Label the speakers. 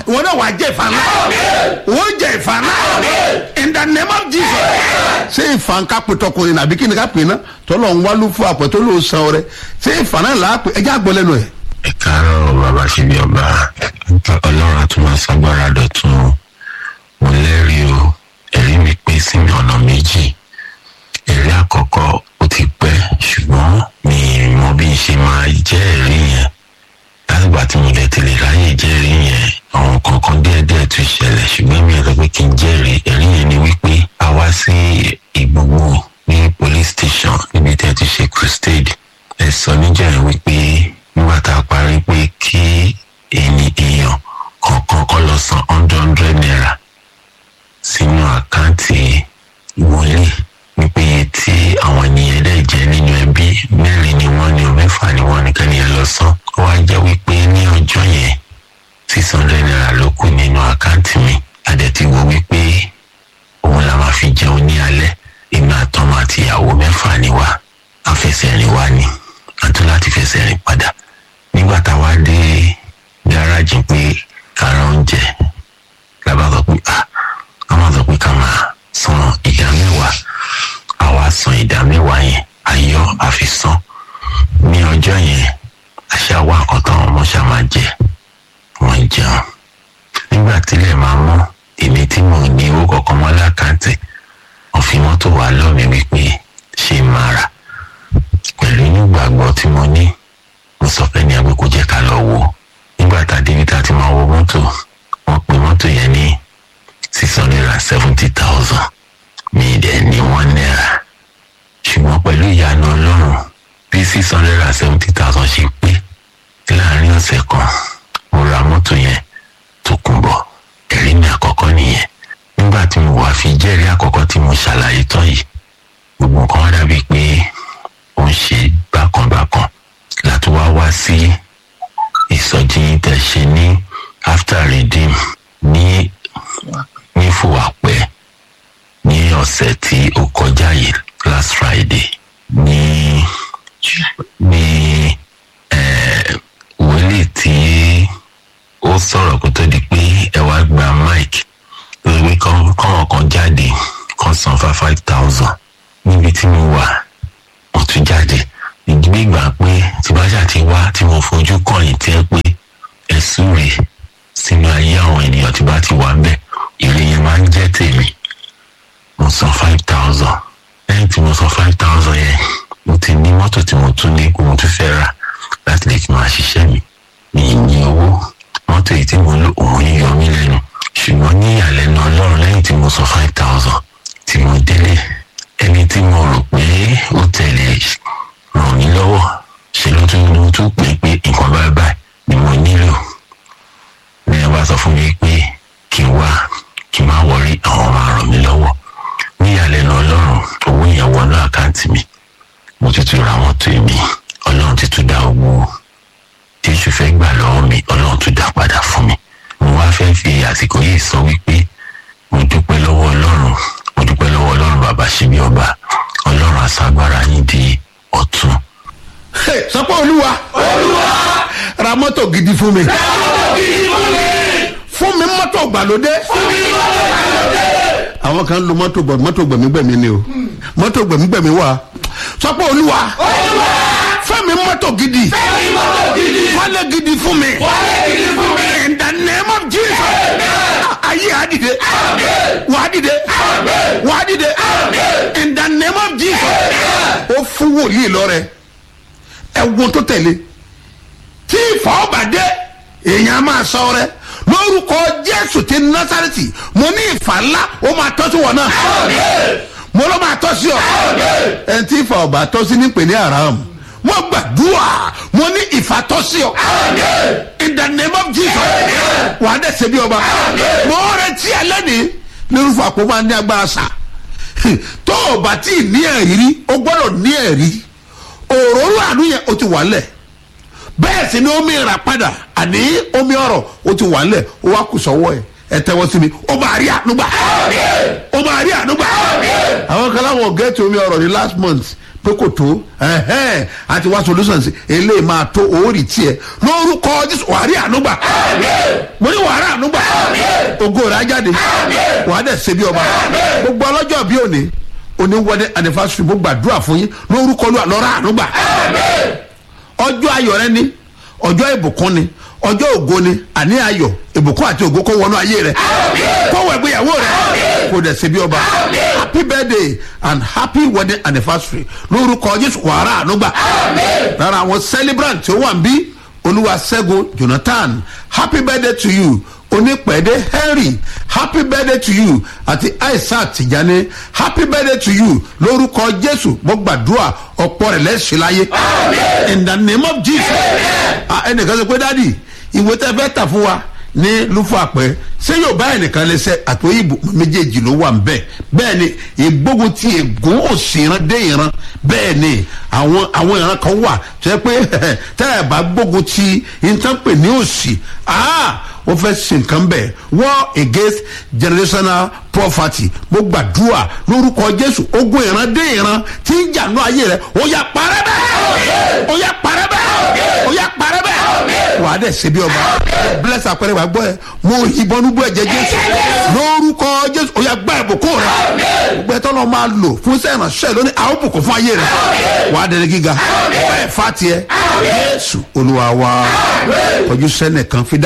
Speaker 1: ìwọ náà wàá jẹ ìfà ńlá wọ́n jẹ ìfà ńlá in the name of jesus ṣé ìfà ń ká pè tọkùnrin nàbí kí ni ká pè náà tọ́lọ̀ ń wálú fún àpẹ tó lóò san ọrẹ ṣé ìfà náà là á pè ẹjẹ́ àgbọ̀ lẹ́nu ẹ̀.
Speaker 2: ẹ káàárọ̀ bàbá ṣebí ọba ọlọ́run àtúmọ̀ ságbára dọ̀tún o mo lẹ́rìí o ẹ̀rí mi pín sí mi ọ̀nà méjì ẹ̀rí àkọ́kọ́ ó ti pẹ́ ṣùgbọ́n mi ì mọ bí n ṣe máa jẹ́ ẹ̀rí yẹn látìgbà tí mo lè tẹ̀lé ráyè jẹ́rìí yẹn àwọn kankan díẹ̀díẹ̀ tún ṣẹlẹ̀ ṣùgbọ́n mi ò sọ pé kí n jẹ́rìí ẹ̀rí yẹn ni wípé a wá sí ìgbogbo ní police station níbi tí a ti ṣe crusade ẹ sọ níjà yẹn wípé nígbà tá a parí pé kí ẹni èèyàn kọ̀ọ̀kan kọ́ lọ san hundred hundred naira sínú àkáǹtì wọlé wípé iye tí àwọn ènìyàn dẹ̀ jẹ́ nínú ẹbí mẹ́rin ni wọ́n ní o mẹ́fà ni wọ́n nìkan nìyẹn lọ san ó wá jẹ́ wípé ní ọjọ́ yẹn six hundred naira ló kù nínú àkáǹtì mi àdẹ̀tí wo wípé òun la máa fi jẹun ní alẹ́ èmi àtọmọ àti ìyàwó mẹ́fà ni wá afẹsẹ̀rìn wá ni àti láti fẹsẹ̀ rìn padà nígbà táwa dé gáràjì pé kára oúnjẹ lábá sọ pé ah a máa sọ pé ká máa san ìdá mẹ́wàá àwa san ìdá mẹ́wàá yẹn ayọ́ àfisàn ní ọjọ́ yẹn àṣà wa nǹkan táwọn ọmọ ṣá máa jẹ wọ́n jẹun nígbà tílẹ̀ máa mọ́ èmi tí mò ń ní owó kọ̀ọ̀kan mọ́ lákàntì wọ́n fi mọ́tò wá lọ́mi wípé ṣé máa rà pẹ̀lú nígbàgbọ́ tí mo ní mo sọ fẹ́ ní ẹgbẹ́ kó jẹ́ ká lọ wò nígbà tá a débi tá a ti máa wọ mọ́tò wọ́n pe mọ́tò yẹn ní six hundred and seventy thousand mi dẹ̀ ní one naira ṣùgbọ́n pẹ̀lú ìyanu ọlọ́run bí six hundred and seventy thousand ṣe pé láàrin ọ̀sẹ̀ kan mo ra mọ́tò yẹn tó kún bọ̀ ẹ̀rí mi àkọ́kọ́ nìyẹn nígbà tí mo wà fi jẹ́rìí àkọ́kọ́ tí mo ṣàlàyé tán yìí gbogbo nǹkan wá dàbí pé ó ń ṣe bákanbákan láti wá wá sí ìsọjí tẹ̀ ṣe ní after redeem ní ní fòwápẹ́ ní ọ̀sẹ̀ tí ó kọjá yìí last friday ní ní wòlíì tí ó sọ̀rọ̀ kó tó di pé ẹ wá gba mic lórí kọ́mọ̀ kan jáde kan san fa five thousand níbi tí mo wà mo tún jáde ìgbégbà pé tí bá ṣáà ti wá tí mo fojú kọ̀yìn tí ẹ pé ẹ súre sínú ayé àwọn ènìyàn tí bá ti wà ń bẹ̀ ire yẹn máa ń jẹ́ tèmi mo san five thousand lẹ́yìn tí mo san five thousand yẹn mo ti ní mọ́tò tí mo tún ní kó mo tún fẹ́ rà láti lè fi máa ṣiṣẹ́ mi mi ì ní owó mọ́tò yìí tí mo lò òun ń yọ mí lẹ́nu ṣùgbọ́n ní ìyàlẹ́nu ọlọ́run lẹ́yìn tí mo san five thousand tí mo délé ẹni tí mo rò pé ó tẹ̀lé ràn mí lọ́wọ́ ṣe ló tún ló tún pè pé nǹkan báyìí báyìí ni mo nílò ní ẹ bá sọ fún mi pé kí n wá kí n má wọrí àwọn máa ràn mí lọ́wọ́ ní ìyàlẹ́nu ọlọ́run owó yẹn wọnú àkáǹtì mi mo ti tún ra mọ́tò mi ọlọ́run ti tún dá owó tí èṣù fẹ́ gbà lọ́wọ́ mi ọlọ́run tún dá padà fún mi mo wá fẹ́ fi àsìkò yìí sọ wípé mo dúpẹ́ lọ́wọ́ ọlọ́run mo dúpẹ́ lọ́wọ́ ọlọ́run bàbá ṣíbí ọba ọlọ́run àṣàgbára yín di ọ̀tún.
Speaker 1: sọpọ́ olúwa ra mọ́tò gidi fún mi fún mi mọ́tò gbàlódé àwọn kan lo mọ́tò gbọ̀ mọ́tò gbẹ̀mígbẹ̀mí ni o mọ́tò gbẹ̀mígbẹ̀mí wà sọpọ́ olúwa fẹ́mi mọ́tò gidi wálé gidi fún mi in the name of jesus ayé àdìde wàdìde wàdìde in the name of jesus ó fún wòlíì lọ́rẹ̀ ẹ̀wọ̀n tó tẹ̀lé tí ìfọ̀ọ́bàdé èèyàn máa sọ rẹ lórúkọ jésù ti násàrẹ́tì mo ní ìfà ńlá ó máa tọ́ sí wọn náà mo ló máa tọ́ sí ọ ẹni tí ìfà ọ̀bà tọ́ sí ní pè ní aram mo gbàdúrà mo ní ìfà tọ́ sí ọ in the name of jesus wà á dẹ̀sẹ̀ bí ọba mo retí alẹ́ ní lórúkọ àpò máa ní agbára sà tó o bá tí ì ní ẹ̀rí o gbọ́dọ̀ ní ẹ̀rí òróró àánú yẹn o ti wà lẹ̀ bẹ́ẹ̀ sì ni omi ìrà padà àní omi ọ̀rọ̀ o ti wà lẹ̀ o wá kù sọ́wọ́ ẹ̀ ẹ tẹ́wọ́ sí mi o máa rí ànúgbà o máa rí ànúgbà àwọn kan láwọn gẹ́ẹ̀tì omi ọ̀rọ̀ ní last month pé kò tó ẹ̀hẹ́n àti wá solutions eléyìí máa tó oórì tiẹ̀ lórúkọ jésù wàá rí ànúgbà mo ní wàá rí ànúgbà ògo rẹ̀ á jáde wàá dẹ̀ ṣe bí ọba gbogbo ọlọ́jọ́ bí òní òní wedding anniversary mo gbàdúrà fún yín lórúkọ lóra lọ́ra ànúgbà ọjọ́ ayọ̀ rẹ ni ọjọ́ ìbùkún ni ọjọ́ ògo ni àní ayọ̀ ìbùkún àti ògo kó wọnú ayé rẹ kó wọ ìgbéyàwó rẹ kó dẹ̀ ṣe bí ọba happy birthday and happy wedding anniversary lórúkọ jésù wàrà ànúgbà lára àwọn celebrant tí ó wà ń bí olúwaṣẹ́gun jonathan happy birthday to you onípẹ̀ẹ́dẹ́ henry happy birthday to you àti isaac tìjàni happy birthday to you lórúkọ jésù mo gbàdúrà ọ̀pọ̀ rẹ̀ lẹ́sìn láyé in the name of jesus Ah, ẹnìkan sọ pé dádì ìwé tẹ́ fẹ́ tà fún wa ní lúfọ àpẹ ṣé yóò bá ẹnìkan lẹsẹ àtòyìnbó méjèèjì ló wà nbẹ bẹẹ ni ìgbógun ti ègún òsì ìran dé ìran bẹẹ ni àwọn àwọn ìran kan wà tó yẹ pé tẹ ẹ bá gbógun ti nǹkan pè ní òsì ó fẹ́ ṣe nǹkan bẹ́ẹ̀ war against generational poverty mo gbàdúrà lórúkọ jésù ogun ìran dé ìran tí ń jànú ayé rẹ ó yà parẹ́ bẹ́ẹ̀ ó yà parẹ́ bẹ́ẹ̀ ó yà parẹ́ bẹ́ẹ̀ wà á dẹ̀ ṣe bí ọba bless àpẹẹrẹ wà gbọ́ ẹ mo ìbọn nubú ẹ̀jẹ̀ jésù lórúkọ jésù ó yà gbá ìbùkún rẹ gbogbo ẹ̀ tọ́lọ́ máa lò fún sẹ́yìn ránṣẹ́ lónìí àwọn bùkún fún ayé rẹ wà á dẹ̀rẹ̀ gíga bẹ́ẹ̀ fà tiẹ̀ jésù olúwa wa ojú sẹ́nẹ̀ kan fi dá.